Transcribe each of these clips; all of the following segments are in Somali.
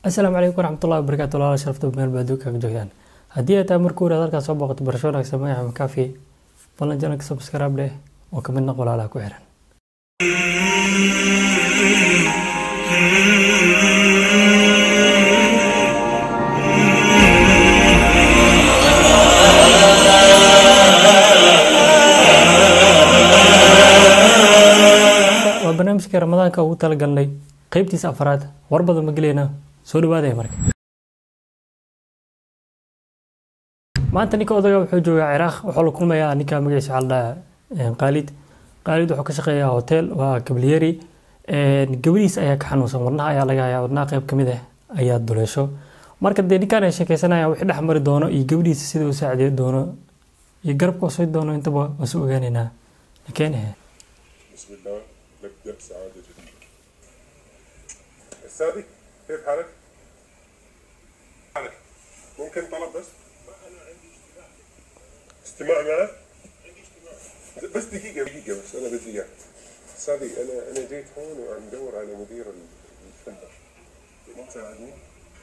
asalaamu calaykum waraxmatullahi wabarakaatu walaala sharafta meel baa adduunka ka joogtaan haddii ay tahay markuu hore halkaas soo booqato barasho wanaagsan magaca makaafi ballan janalka subscribe dheh oo kamid noq walaalaha ku xiran waa barnaamijka ramadaanka ugu talagalnay qeybtiisa afraad war badan ma geleyna soo dhawaadaya marka maanta ninka odaga wuxuu joogaa ciraaq wuxuu la kulmayaa ninka magaciisa waxaa la dhahaa qaalid qaalid wuxuu ka shaqeeyaa hotel waa gabliyeri gabadhiis ayaa ka xanuunsan wadnaha ayaa laga hayaa wadnaha qeyb kamid ah ayaa duleesho marka dee ninkaan ay sheekeysanayaan wixii dhex mari doono iyo gabadhiisa sida u saacideyn doono iyo garabka usoo doono intaba wasu ogaaneynaa nikeen ahe بسم الله نبدأ سعادة جدا السادي كيف حالك؟ حالك ممكن طلب بس؟ استماع معه؟ بس دقيقة دقيقة بس أنا بدي إياك سادي أنا أنا جيت هون وعم بدور على مدير الفندق ما تساعدني؟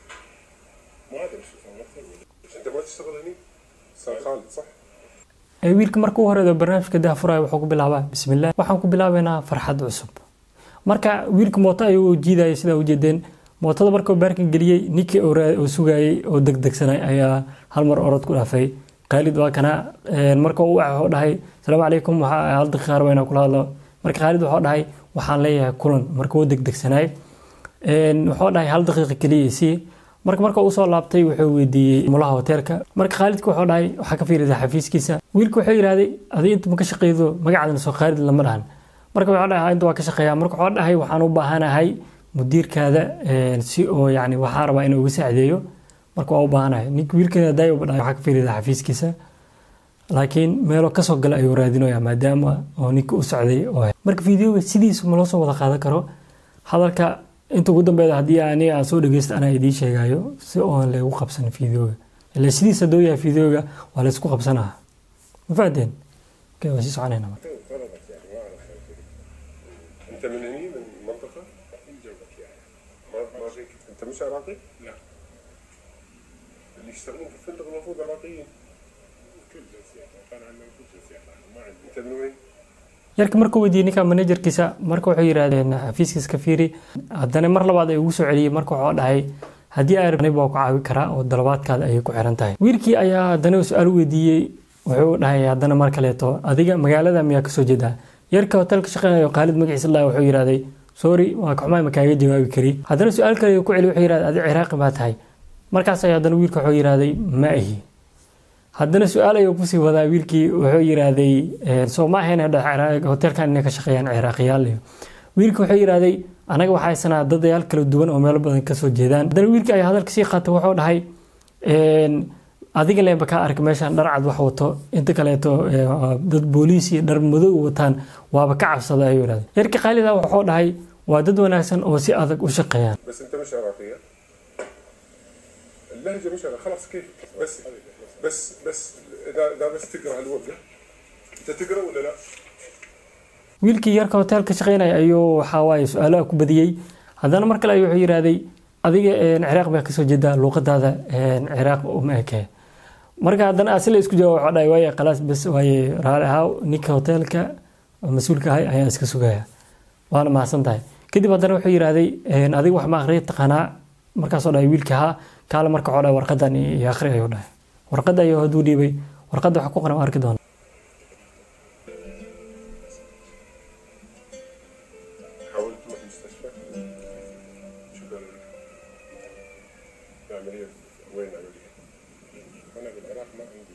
ما أدري شو فهمت أنت ما تشتغل هني؟ صار خالد صح؟ wiilka marka u horeedo barnaamijka daafuraya wuxuu ku bilaabaa bismillaah waxaan ku bilaabaynaa farxad cusub marka wiilka mooto ayuu jiidayay sidaa ujeedeen mootada markuu baarkan geliyey ninkii uu sugayey oo degdegsanay ayaa hal mar orod ku dhaafay khaalid waa kana marka uu wuxuu dhahay asalaamu calaykum waxaa hal daqiiqa arba inaan kula hadlo marka khaalid wuxuu dhahay waxaan leeyahay kulan marka wuu degdegsanaay wuxuu dhahay hal daqiiqa keliya sii marka marka uu soo laabtay wuxuu weydiiyey mulaha hoteelka marka khaalidka wuxuu dhahay waxaa ka fiirisaa xafiiskiisa wiilka wuxuu yidhahday adi inta ma ka shaqeydo magacaadana soo khaalid lama dhahan marka wuxuu dhahay inta waa ka shaqeeyaa marka wuxuu dhahay waxaan u baahanahay mudiirkaada si oo yani waxaa rabaa inuu uga saacideeyo marka waa u baahanahay ninka wiilkana daay uba dhahay waxaa ka fiirisaa xafiiskiisa laakiin meelo kasoo gala ayuu raadinaya maadaama oo ninka u socday oo marka videoga sidiisa ma loo soo wada qaadan karo hadalka inta ugu dambeeda haddii ani aan soo dhegeysta anaa idiin sheegayo si oon lagu qabsan videoga ila sidiisa doo yahay videoga waa laysku qabsanaa ma fahanteen okay waa sii soconayna marka طلبك يعني ما اعرف انت من هني من منطقه؟ من جنبك يعني ما ما فيك انت مش عراقي؟ لا اللي يشتغلون في الفندق المفروض عراقيين كل جنسيات كان عندنا كل جنسيات ما عندي انت من وين؟ yarka markuu weydiiyey ninka manajerkiisa marka wuxuu yidhahdeen xafiiskiisa ka fiiri haddana mar labaad ay ugu soo celiyey marka wuxuu dhahay haddii ay rabnay waa ku caawi karaa oo dalabaadkaada ayay ku xiran tahay wiilkii ayaa haddana su-aal weydiiyey wuxuu dhahay haddana mar kaleeto adiga magaalada miyaa kasoo jeedaa yarka hotelka shaqeynayo khaalid magaciisa lah wuxuu yidhahday sorry waa kaxumaay ma kaaga jawaabi kari haddana su-aal kale ku celi wuxuu yidhahday adi ciraaqi baa tahay markaas ayaa haddana wiilka wuxuu yidhahday ma ahi haddana su-aal ayuu kusii wadaa wiilkii wuxuu yidhaahday soo ma ahayn hotelkan inay ka shaqeeyaan ciraaqiyaal iyo wiilka wuxuu yidhaahday anaga waxaa haysanaa dadayaal kala duwan oo meelo badan kasoo jeedaan haddana wiilkii ayaa hadalka sii qaatay wuxuu dhahay adiga leenba kaa arka meeshaan dhar cad wax wato inta kaleeto dad booliis iyo dhar madow wataan waaba ka cabsada ayuu yidhahday yarka khaalida wuxuu dhahay waa dad wanaagsan oo si adag u shaqeeyaan بس انت مش عراقيه اللهجه مش عراقية خلاص كيف بس بس بس اذا اذا بس تقرا الورقه انت تقرا ولا لا؟ wiilkii yarka hoteelka shaqeynaya ayuu waxaa waaye su-aalaha ku badiyey haddana mar kale ayuu wuxuu yidhahday adiga ciraaq baa kasoo jeedaa luuqadaada ciraaq uma eke marka haddana asila isku jawaab waxaa dhahay waaye khalaas bes waaye raali ahaaw ninka hoteelka mas-uulka ahay ayaan iska sugaya waana mahadsan tahay kadib haddana wuxuu yidhahday adiga wax ma akhriya taqaanaa markaasoo dhahay wiilka haa kaale marka waxuu dhahay warqadan iyo akhri ayuu dhahay warqadda ayuu hadduu dhiibay warqadda waxa ku qoran arki doona حاولت تروح المستشفى شو قالوا لك؟ العملية وين العملية؟ أنا بالعراق ما عندي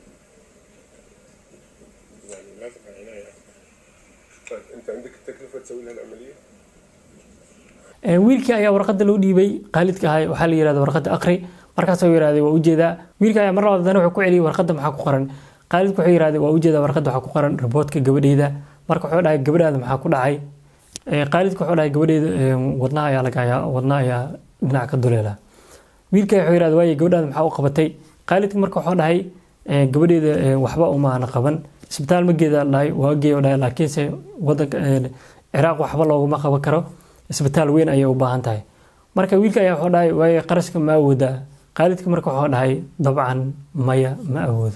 يعني لازم عناية طيب أنت عندك التكلفة تسوي لها العملية؟ wiilkii ayaa warqadda loo dhiibay khaalidka ahay waxaa la yihahda warqadda aqri markaasuu yihahday waa ujeedaa wiilka ayaa mar labaad haddana wuxuu ku celiyey warqadda maxaa ku qoran khaalidku wuxuu yihahday waa ujeedaa warqadda waxaa ku qoran riboodka gabadheyda marka wuxuu dhahay gabadhaada maxaa ku dhacay khaalidku wuxuu dhahay gabadheyda wadnaha ayaa laga hayaa wadnaha ayaa dhinac ka duleela wiilka wuxuu yihahday waaye gabadhaada maxaa u qabatay khaalidku marka wuxuu dhahay gabadheyda waxba umaana qaban isbitaal ma geeda dhahay waa geeyo dhahay laakiinse wadanka ciraaq waxba looguma qaban karo isbitaal weyn ayay u baahan tahay marka wiilka ayaa wuxuu dhahay waaye qarashka ma awoodaa khaalidka marka wuxuu dhahay dabcan maya ma awoodo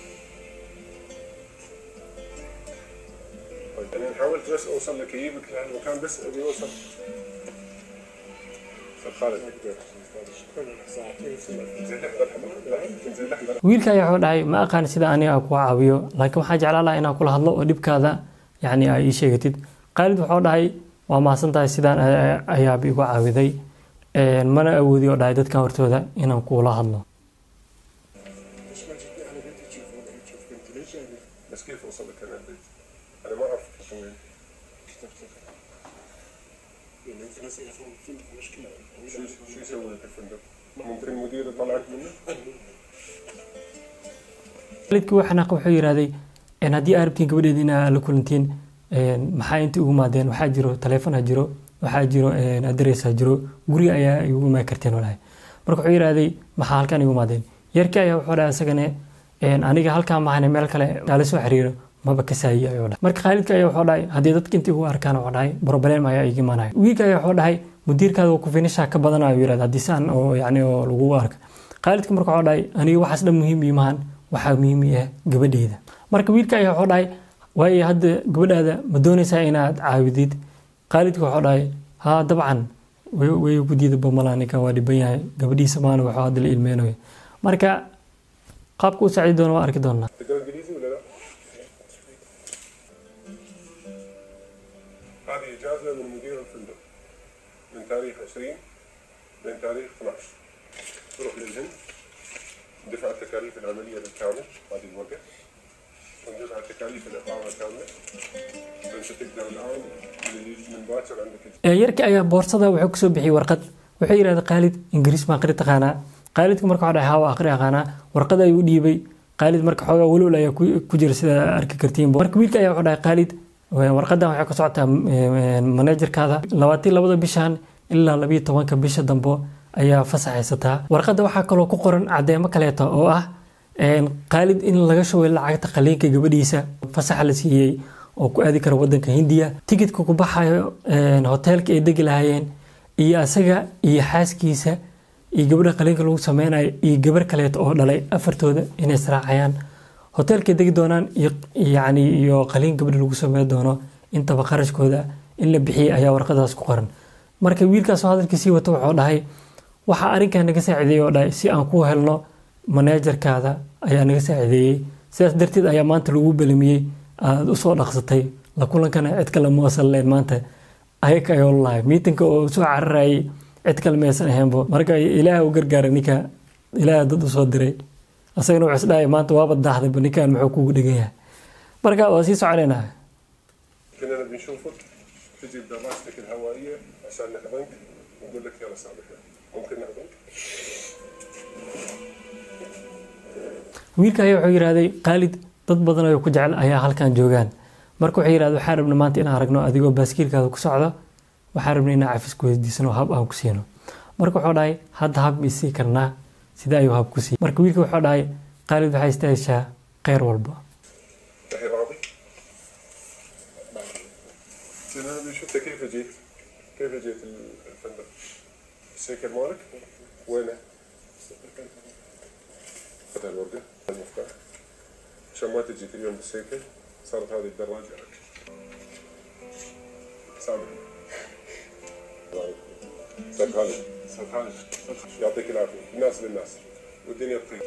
طيب انا حاولت بس اوصل لكيبك لهالمكان بس ابي اوصل استاذ خالد زين لحظه لحظه زين لحظه wiilka ayaa wuxuu dhahay ma aqaan sida aniga ku caawiyo laakiin waxaan jeclaan lahaa inaan kula hadlo oo dhibkaada yani ay ii sheegatid khaalid wuxuu dhahay waa mahadsan tahay sidaan a- ayaaba igu caawiday Een, mana awoodi oo dhahay dadkan hortooda inaan kula hadlo ليش ما جيتني على بيتي تشوف وين تشوف بنتي ليش يعني بس كيف اوصل لك انا البيت؟ انا ما اعرف انت وين يعني انت ناس يعرفون الفندق مشكله شو شو يسوي لك الفندق؟ ممكن المدير يطلعك منه؟ khaalidkii waa xanaaq wuxuu yidhahday "Een, haddii aad rabtiin gabadheeda inaa la kulantiin een, maxaa inta ugu maadeen waxaa jiro taleefon ha jiro waxaa jiro een, adres ha jiro guriga ayaa igu imaan karteen walahi marka wuxuu yidhahday maxaa halkan igu maadeen yarkii ayaa wuxuu dhahay isagane een, aniga halkaan mahane meel kale kaala soo xiriiro maba ka saayiye ayuu dhahay marka khaalidka ayaa wuxuu dhahay haddii dadka inta igu arkaan wuxuu dhahay problem ayaa iga imaanaya wiilka ayaa wuxuu dhahay mudiirkaada waa ku finishaa ka badan ayuu yidhahda haddii saan oo yacni oo lagugu arka khaalidka marka wuxuu dhahay aniga waxaas dhan muhiim ii maahan waxaa muhiim ii ah gabadheeda marka wiilka ayaa wuxuu dhahay waayo hadda gabadhaada ma doonaysaa inaad caawidid khaalidka wuxuu dhahay haa dabcan way way ku diida bamala ninkan waa dhiban yahay gabadhiisa maana waxuu hadda la ilmeynayo marka qaabka u saacidi doona waa arki doonaa تقرا انجليزي ولا لا؟ هذه اجازه من مدير الفندق من تاريخ 20 لين تاريخ 12 تروح للهند دفع التكاليف العمليه بالكامل هذه الوقت وندفع تكاليف الاقامه كامله فانت تقدر الان من- من باكر عندك Ee, yarkii ayaa boorsada wuxuu kusoo bixiyey warqad wuxuu yidhahda khaalid ingiriis ma aqri taqaanaa khaalidka marka wuxuu dhahay haa waa aqri aqaanaa warqad ayuu u dhiibay khaalid marka xoogaa walwal ayaa ku ku jira sida arki kartiin marka wiilka ayaa wuxuu dhahay khaalid ee, warqadan waxay ka socotaa ee, manajerkaada labaatii labada bishan ilaa labiyo tobanka bisha dambe ayaa fasax haysataa warqadda waxaa kaloo ku qoran cadeemo kaleeto oo ah een, khaalid in laga shubay lacagta qaliinka gabadhiisa fasaxa la siiyey oo ku aadi kara wadanka hindiya tikidka ku baxayo een, hoteelka ay degi lahaayeen iyo asaga iyo xaaskiisa iyo gabadha qaliinka lagu sameynayo iyo gabar kaleeto oo dhalay afartooda inay israacayaan hoteelkay degi doonaan iyo yacni iyo qaliin gabadha lagu sameyn doono intaba qarashkooda in la bixiyey ayaa warqadaas ku qoran marka wiilkaasoo hadalkiisii wata wuxuu dhahay waxaa arrinkan naga saacideeyey oo dhahay si aan ku helno maneejarkaada ayaa naga saacideeyey sidaas darteed ayaa maanta lagu belamiyey aada usoo dhaqsatay la kulankana cid kale ma wasan leen maanta ayaga ayuu lahay miitinka oo soo cararayay cid kale maysan ahaynbo marka ilaah u gargaara ninka ilaah dad usoo diray asagana wuxuu isdhahay maanta waaba daahdayba ninkan muxuu kugu dhegan yahay marka waa sii soconaynaa كنا نبي نشوفك تجي بدراستك الهوائيه عشان نحضنك ونقول لك يلا سامحنا ممكن نحضنك؟ wiilka ayaa wuxuu yidhahday khaalid dad badan oo ku jecel ayaa halkan joogaan marka wuxuu yidhahday waxaan rabna maanta inaan aragno adigoo baaskiilkaada ku socdo waxaan rabna inaan cafis ku weydiisano hab aan ku siino marka wuxuu dhahay hadda hab ma isii karnaa sida ayuu hab ku siiyey marka wiilka wuxuu dhahay khaalid waxay istaayishaa kheyr walba الحين راضي؟ كنا نبي نشوفك كيف جيت؟ كيف جيت الفندق؟ السيكل مالك؟ وينه؟ خذ الورقه المفتاح عشان ما تجي كل يوم بالسيكل صارت هذه الدراجه لك سامحني استاذ خالد استاذ خالد يعطيك العافيه الناس للناس والدنيا تطير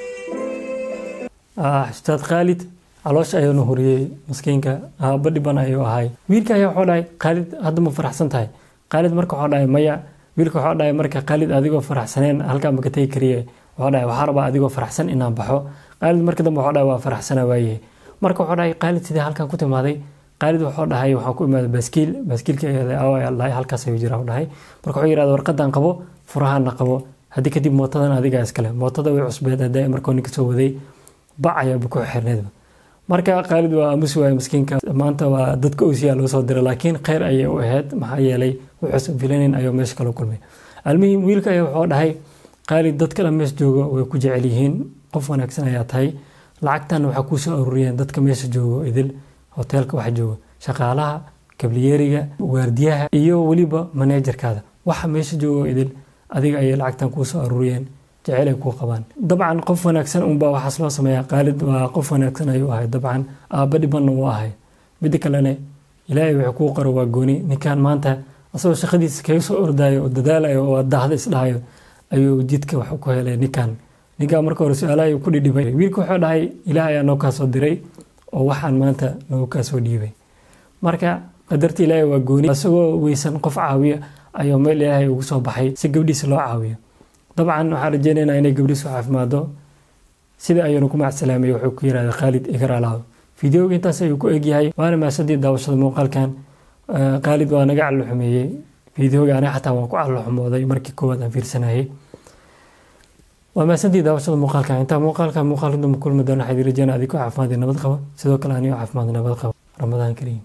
ah ustaad khaalid caloosha ayaanu horiyey maskiinka aaba dhiban ayuu ahay wiilka ayaa wuxuu dhahay khaalid hadda ma faraxsan tahay khaalid marka wuxuu dhahay maya wiilka wuxuu dhahay marka khaalid adigoo faraxsaneen halkaa maka tegi kariye wuxuu dhahay waxaa rabaa adigoo faraxsan inaan baxo khaalid marka dambe wuxuu dhahay waa faraxsana waaye marka wuxuu dhahay khaalid sidee halkan ku timaaday khaalid wuxuu dhahay waxaan ku imaaday baaskiil baaskiilka dhahay halkaas ayuu jira u dhahay marka wuxuu yidhahda warqadan qabo furahana qabo haddii kadib mootadan adigaa iskale mootada way cusbeed hadda markuu ninka soo waday bac ayaaba ku xirneedba marka khaalid waa aamusi waaya maskiinka maanta waa dadka osiyaa loo soo diray laakiin kheyr ayay u ahayd maxaa yeelay wuxuusan filanin ayuu meesha kala kulmay almuhim wiilka ayaa wuxuu dhahay khaalid dad kale meesha joogo way ku jecel yihiin qof wanaagsan ayaa tahay lacagtan waxaa kuu soo ururiyeen dadka meesha joogo idil hoteelka waxa joogo shaqaalaha kabliyeeriga waardiyaha iyo weliba maneejarkaada waxa meesha joogo idin adiga ayay lacagtan kuu soo aruuriyeen jeceyl ay kuu qabaan dabcan qof wanaagsan unbaa waxaas loo sameeyaa qaalid waa qof wanaagsan ayuu ahay dabcan aabba dhibanna wuu ahay midda kalene ilaahay wuxuu kuu qoro waa gooni ninkan maanta asagoo shaqadiisa kaga soo ordayo oo dadaalayo oo daahda isdhahayo ayuu jidka wax ku helay ninkan ninkan marka hore su-aalaha ku dhidhibay wiilka wuxuu dhahay ilaah ayaa noo kaasoo diray oo waxaan maanta noogu kaasoo dhiibay marka qadarta ilaahay waa gooni isagoo weysan qof caawiya ayuu meel ilaahay ugu soo baxay si gabdhiisa loo caawiyo dabcan waxaan rajeynaynaa inay gabdhiisu caafimaado sida ayuunu ku macsalaamay wuxuu ku yirahda khaalid igaralaado fideoga intaas ayuu ku egyahay waana maasadii daawashada muuqaalkan khaalid waa naga callo xumeeyey fideoga aniga xataa waan ku callo xumooday markii koowaad aan fiirsanayay waa maasantii daawashada muuqaalkan intaa muuqaalka muuqaalka dambe kulmi doona waxaa idin rajeynaa adigoo caafimaad iyo nabad qaba sidoo kale anigoo caafimaad iyo nabad qaba ramadaan kariim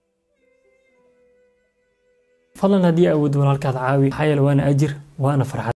fadlan haddii awood walaalkaad caawi maxaa yeele waana ajir waana farxad